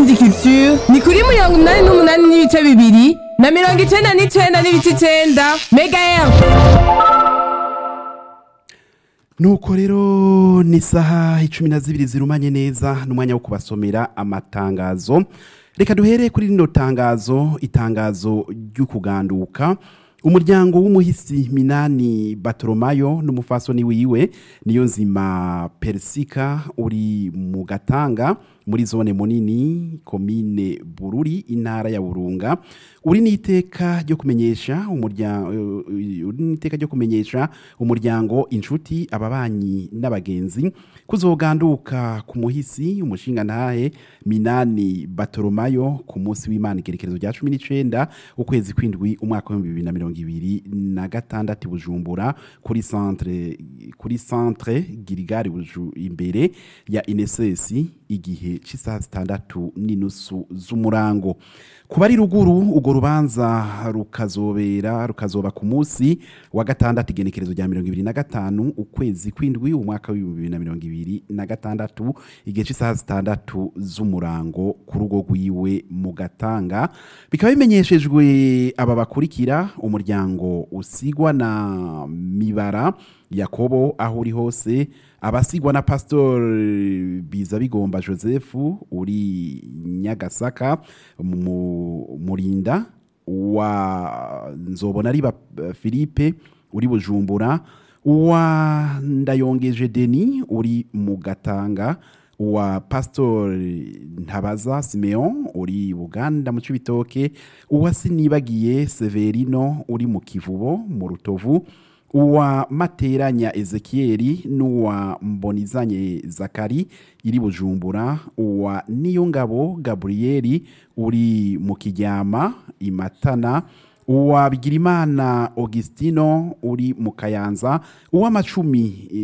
Indundi Culture ni kuri mirongo umunani n'umunani n'ibice bibiri na mirongo icenda n'icenda n'ibice icenda megahertz nuko rero ni isaha icumi na zibiri zirumanye neza n'umwanya wo kubasomera amatangazo reka duhere kuri rino tangazo itangazo ry'ukuganduka umuryango w'umuhisi minani batoromayo n'umufasoni wiwe niyo nzima persika uri mu gatanga muri zone munini komine bururi intara ya burunga uri n'iteka ryo kumenyesha umuryango uri n'iteka ryo kumenyesha umuryango inshuti ababanyi n'abagenzi kuzoganduka ku muhisi umushinga ntahe minani batoromayo ku munsi w'imana igerekerezo rya cumi n'icenda ukwezi kw'indwi umwaka w'ibihumbi bibiri na mirongo ibiri na gatandatu i bujumbura kuri centre kuri centre girigari buju imbere ya inesesi igihe cy'isaha zitandatu n'inusu z'umurango kuba ari ruguru urwo rubanza rukazobera rukazoba ku munsi wa gatandatu igenekerezo rya mirongo ibiri na gatanu ukwezi kw'indwi umwaka w'ibihumbi bibiri na mirongo ibiri na gatandatu igihe cy'isaha zitandatu z'umurango ku rugo rwiwe mu gatanga bikaba bimenyeshejwe aba bakurikira umuryango usigwa na mibara yakobo aho uri hose abasigwa na pastor biza bigomba joseph uri nyagasaka mu murinda wa nzobona ari philippe uri bujumbura uwa ndayongeje deni uri mu gatanga uwa pastor ntabaza simeon uri buganda mu cibitoke uwa sinibagiye severino uri mu kivubo mu rutovu uwa materanya ezekieli n'uwa mbonizanye zakari iri bujumbura uwa niyongabo gaburiyeli uri mu kijyama imatana uwa bigirimana augustino uri mu kayanza uw'amacumi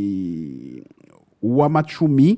uw'amacumi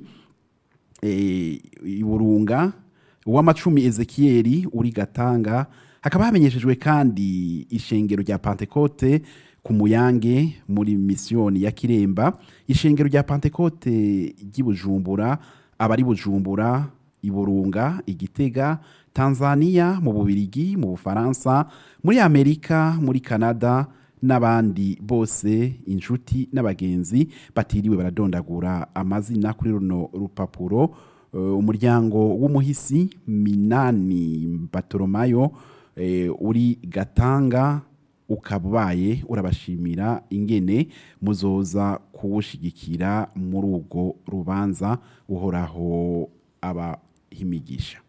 iburunga uw'amacumi ezekieli uri gatanga hakaba hamenyeshejwe kandi ishengero rya pantekote ku muyange muri misiyoni ya kiremba ishengero rya pantekote ry'i bujumbura abari bujumbura iburunga igitega tanzania mu bubirigi mu bufaransa muri amerika muri canada n'abandi bose inshuti n'abagenzi batiriwe baradondagura amazina kuri runo rupapuro umuryango w'umuhisi minani batoromayo uri gatanga ukaba ubaye urabashimira ingene muzoza kuwushigikira muri urwo rubanza uhoraho abahimigisha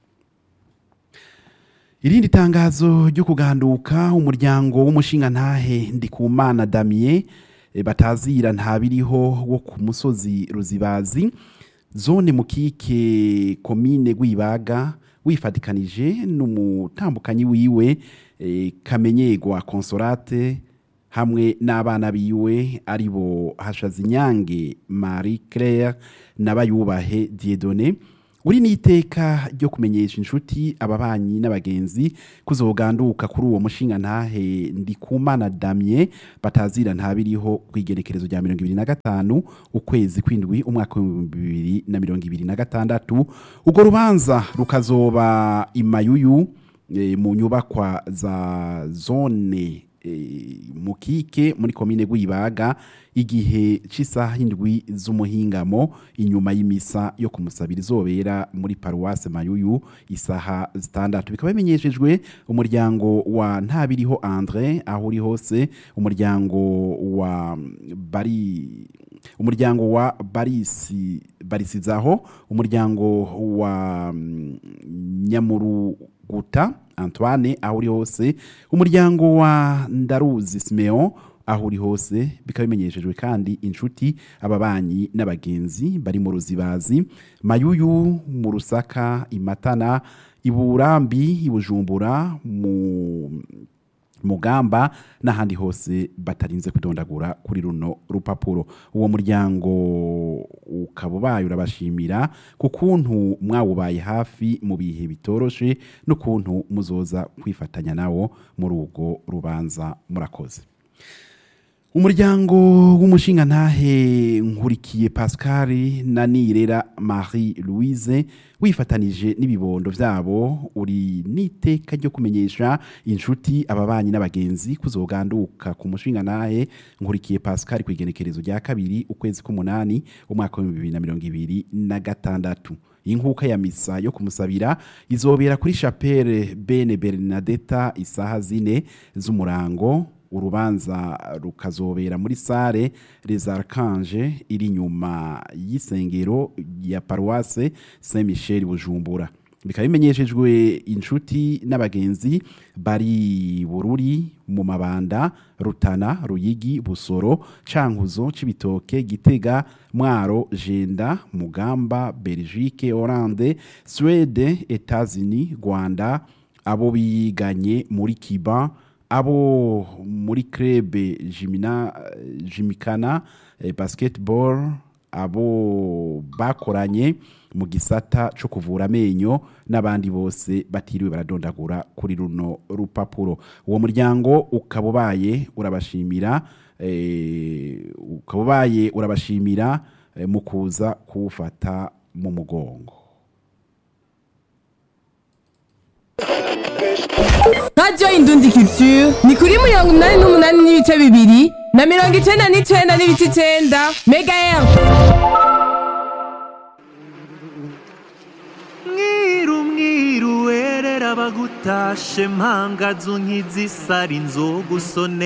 irindi tangazo ryo kuganduka umuryango w'umushinga ntahe ndikumana damiye batazira ntabiriho wo ku musozi ruzibazi zone mukike komine rwibaga wifatikanije n'umutambukanyi wiwe kamenyegwa consolate hamwe n'abana biwe aribo hashazinyange marie claire n'abayubahe diedone uri n'iteka ryo kumenyesha inshuti ababanyi n'abagenzi kuzoganduka kuri uwo mushinga ntahe ndikumana damye batazira ntabiriho ku igerekerezo rya mirongo ibiri na gatanu ukwezi kw'indwi umwaka w'ibihumbi bibiri na mirongo ibiri na gatandatu urwo rubanza rukazoba imayuyu mu nyubakwa za zone mukike muri komine rwibaga igihe cy'isaha indwi z'umuhingamo inyuma y'imisa yo kumusabira izobera muri paruwase mayuyu isaha zitandatu bikaba bimenyeshejwe umuryango wa ntabiriho andre aho uri hose umuryango wa bari umuryango wa barisi barisizaho umuryango wa nyamuruguta antoine aho uri hose umuryango wa ndaruzi simeon aho uri hose bikaba bimenyeshejwe kandi inshuti ababanyi n'abagenzi bari mu ruzibazi mayuyu mu rusaka imatana iburambi ibujumbura mu mugamba n'ahandi hose batarinze kudondagura kuri runo rupapuro uwo muryango ukaba ubaye urabashimira ku kuntu mwawubaye hafi mu bihe bitoroshe n'ukuntu muzoza kwifatanya nawo muri urwo rubanza murakoze umuryango w'umushingantahe nkurikiye pascal na nirera marie louise wifatanije n'ibibondo vyabo uri n'iteka ryo kumenyesha inshuti ababanyi n'abagenzi kuzoganduka ku mushingantahe nkurikiye pascal ku igenekerezo rya kabiri ukwezi k'umunani umwaka w'ibihumbi bibiri na mirongo ibiri na gatandatu inkuka ya misa yo kumusabira izobera kuri chapelle bene bernadetta isaha zine z'umurango urubanza rukazobera muri sare les archanges iri inyuma y'isengero ya paruwase saint michel bujumbura bikaba bimenyeshejwe inshuti n'abagenzi bari bururi mu mabanda rutana ruyigi busoro cankuzo cibitoke gitega mwaro jenda mugamba belgique hollande suede etats-unis rwanda abo biganye muri kiba abo muri krebe jimina jimikana eh, basketball abo bakoranye mu gisata cyo kuvura amenyo n'abandi bose batiriwe baradondagura kuri runo rupapuro uwo muryango ukaba ubaye urabashimira eh, ukaba ubaye urabashimira eh, mu kuza kuwufata mu mugongo radiyo indundi culture ni kuri mirongo inani n'umunani n'ibice bibiri na mirongo icenda n'icenda n'ibice icenda mega efu mwiru mwiru werera bagutashe mpangazu nk'izisara inzoga usone